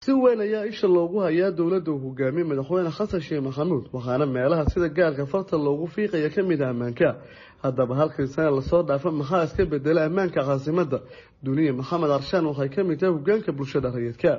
si weyn ayaa isha loogu hayaa dowladda uu hogaamiyey madaxweyne xasan sheekh maxamuud waxaana meelaha sida gaarka farta loogu fiiqaya ka mid ah ammaanka haddaba halkii sana lasoo dhaafa maxaa iska bedela ammaanka caasimadda duniya maxamed arshaan waxay ka mid tahay hogaanka bulshada rayidka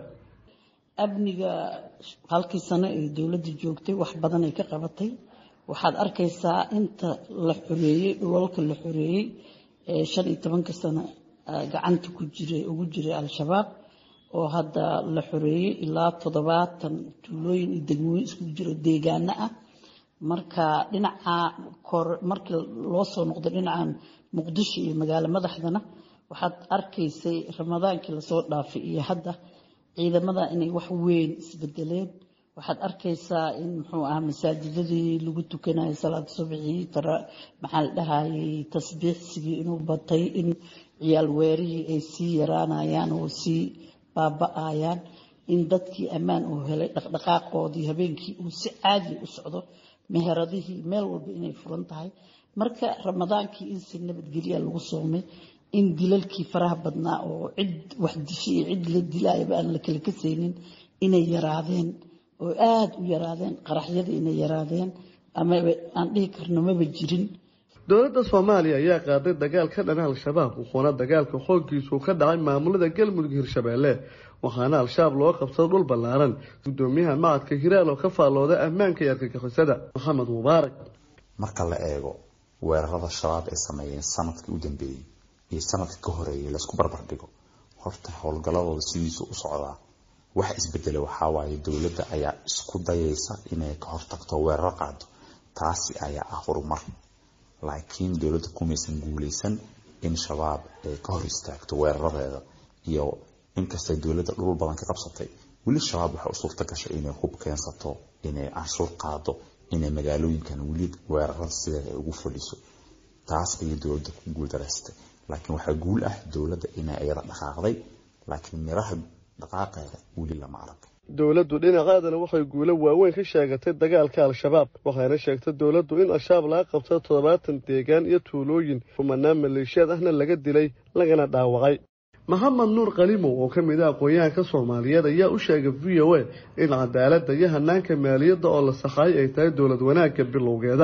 amniga halkii sano ee dowladda joogtay wax badan ay ka qabatay waxaad arkaysaa inta la xoreeyey dhulalka la xoreeyey ee shan iyo tobanka sano gacanta ku jiray ugu jiray al-shabaab oo hadda la xoreeyey ilaa toddobaatan tuulooyin iyo degmooyin isku jiro deegaano ah marka dhinaca kor markii loo soo noqdo dhinacan muqdisho iyo magaalo madaxdana waxaad arkaysay ramadaankii lasoo dhaafay iyo hadda ciidamada inay wax weyn isbedeleen waxaad arkaysaa in muxuu ahaa masaajidadii lagu tukanayo salaada subxii maxaa la dhahayay tasbiixsigii inuu batay in ciyaal weerihii ay sii yaraanayaan oo sii baaba-ayaan in dadkii ammaan uu helay dhaqdhaqaaqoodii habeenkii uu si caadi u socdo meheradihii meel walba inay furan tahay marka ramadaankii in si nabadgelya lagu soomay in dilalkii faraha badnaa oo cid wax dishay iyo cid la dilaayaba aan la kala kasaynin inay yaraadeen oo aada u yaraadeen qaraxyadii inay yaraadeen ama aan dhihi karno maba jirin dowladda soomaaliya ayaa qaaday dagaal ka dhana al-shabaab wuxuuna dagaalka xooggiisu ka dhacay maamulada galmudug hirshabeelle waxaana al-shabaab loo qabsado dhul ballaaran gudoomiyaha macadka hiraal oo ka faallooda ammaanka iyo argagixisada maxamed mubaarak marka la eego weerarada shabaab ay sameeyeen sanadkii u dambeeyey iyo sanadka ka horeeyay laysku barbar dhigo horta howlgalladooda sidiisu u socdaa waxa isbedela waxawaaye dowladda ayaa isku dayaysa inay ka hortagto weeraro qaado taasi ayaa ah horumar laakiin dowladda kumaysan guuleysan in shabaab ay ka hor istaagto weeraradeeda iyo inkastay dowladda dhul badan ka qabsatay weli shabaab waxay u suurta gashay inay hub keensato inay canshuur qaado inay magaalooyinkan weli weerarada sideeda ay ugu fadhiso taas ayay dowladda ku guuldareystay laakiin waxaa guul ah dowladda inay iyada dhaqaaqday laakiin miraha dhaqaaqeeda weli lama arag dowladdu dhinacaadana waxay guulo waaweyn ka sheegatay dagaalka al-shabaab waxayna sheegtay dowladdu in al-shabaab laga qabtay toddobaatan deegaan iyo tuulooyin rumanaan maleeshiyaad ahna laga dilay lagana dhaawacay maxamed nuur kalimow oo ka mid ah aqoon-yahanka soomaaliyeed ayaa u sheegay v o a in cadaaladda iyo hanaanka maaliyadda oo la saxaayay ay tahay dowlad wanaagga bilowgeeda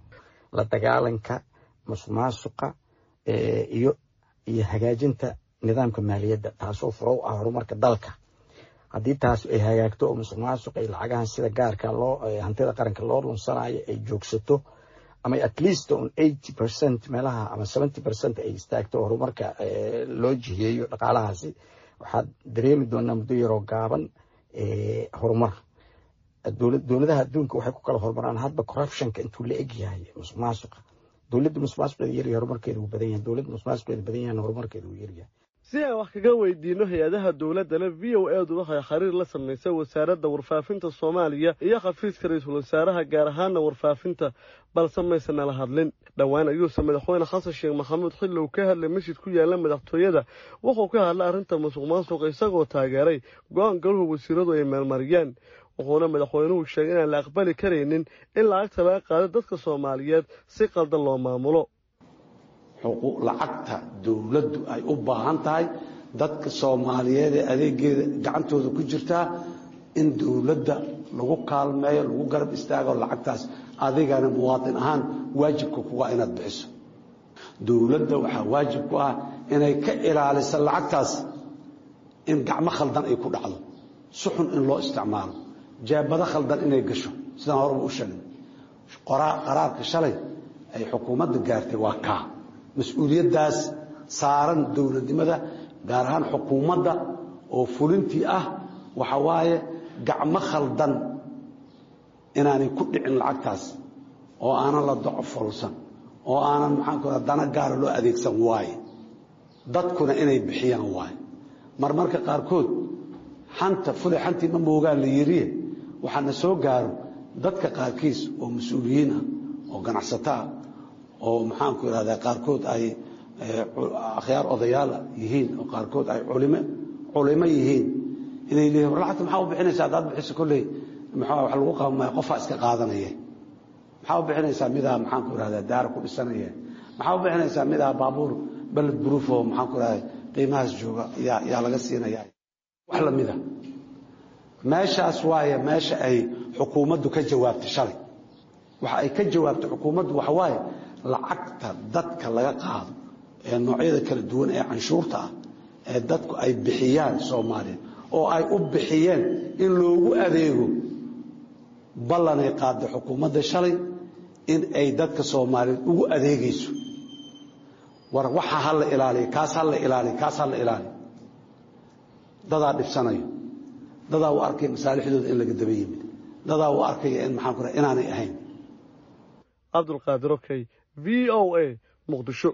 la dagaalanka musuqmaasuqa iyo iyo hagaajinta nidaamka maaliyadda taasoo furo u ah horumarka dalka haddii taas ay hagaagto oo musuq maasuq ay lacagahan sida gaarka loo hantida qaranka loo lunsanayo ay joogsato ama at least on eighty percent meelaha ama seventy percent ay istaagto horumarka loo jiheeyo dhaqaalahaasi waxaad dareemi doonaa muddo yaroo gaaban horumar dowladaha adduunka waxay ku kala horumaraan hadba corruptionka intuu la eg yahay musuq maasuqa dowladda musuq maasuqeeda yaryahay horumarkeeda wuu badan yahay dowladda musuq maasuqeeda badan yahay horumarkeeda wuu yaryahay si aan wax kaga weydiino hay-adaha dowladdana v o edu waxay xiriir la samaysay wasaaradda warfaafinta soomaaliya iyo xafiiska ra-iisul wasaaraha gaar ahaana warfaafinta balse maysana la hadlin dhowaan ayuuse madaxweyne xasan sheekh maxamuud xilli uu ka hadlay masjid ku yaala madaxtooyada wuxuu ka hadlay arrinta musuq maasuqa isagoo taageeray go-aan galuhu wasiiradu ay meelmariyaan wuxuuna madaxweynuhu sheegay inaan la aqbali karaynin in lacagta laga qaado dadka soomaaliyeed si qaldan loo maamulo lacagta dowladdu ay u baahan tahay dadka soomaaliyeed ee adeegeeda gacantooda ku jirtaa in dowladda lagu kaalmeeyo lagu garab istaago lacagtaas adigana muwaadin ahaan waajibka kuga inaad bixiso dowladda waxaa waajib ku ah inay ka ilaaliso lacagtaas in gacmo khaldan ay ku dhacdo si xun in loo isticmaalo jeebado khaldan inay gasho sidaan horeba u sheegay qaraarka shalay ay xukuumadda gaartay waa kaa mas-uuliyaddaas saaran dowladnimada gaar ahaan xukuumadda oo fulintii ah waxa waaye gacmo khaldan inaanay ku dhicin lacagtaas oo aanan la docfolsan oo aanan maxaanku raa dana gaara loo adeegsan waaye dadkuna inay bixiyaan waaye marmarka qaarkood xanta fulay xantii ma moogaan la yiriye waxaana soo gaaro dadka qaarkiis oo mas-uuliyiin ah oo ganacsato ah oo maxaanku irahdaa qaarkood ay akhyaar odayaala yihiin oo qaarkood ay culime culimo yihiin inay leeyihin war lacagta maxaa u bixinaysaa haddaad bixiso kolley maxaa wax lagu qabamaya qofaa iska qaadanaya maxaa u bixinaysaa midaa maxaanku irahdaa daara ku dhisanaya maxaa u bixinaysaa midaa baabuur baled buruuf oo maxaanku irahdaa qiimahaas jooga yaa yaa laga siinaya wax lamida meeshaas waaye meesha ay xukuumaddu ka jawaabtay shalay waxa ay ka jawaabtay xukuumaddu waxa waaye lacagta dadka laga qaado ee noocyada kala duwan ee canshuurta ah ee dadku ay bixiyaan soomaaliya oo ay u bixiyeen in loogu adeego ballanay qaaday xukuumadda shalay in ay dadka soomaaliyeed ugu adeegayso war waxa ha la ilaaliya kaas ha la ilaaliya kaas ha la ilaaliya dadaa dhibsanayo dadaa u arkaya masaalixdooda in laga daba yimid dadaa u arkaya in maxaan ku raha inaanay ahayn cabdulqaadir okey v o a muqdisho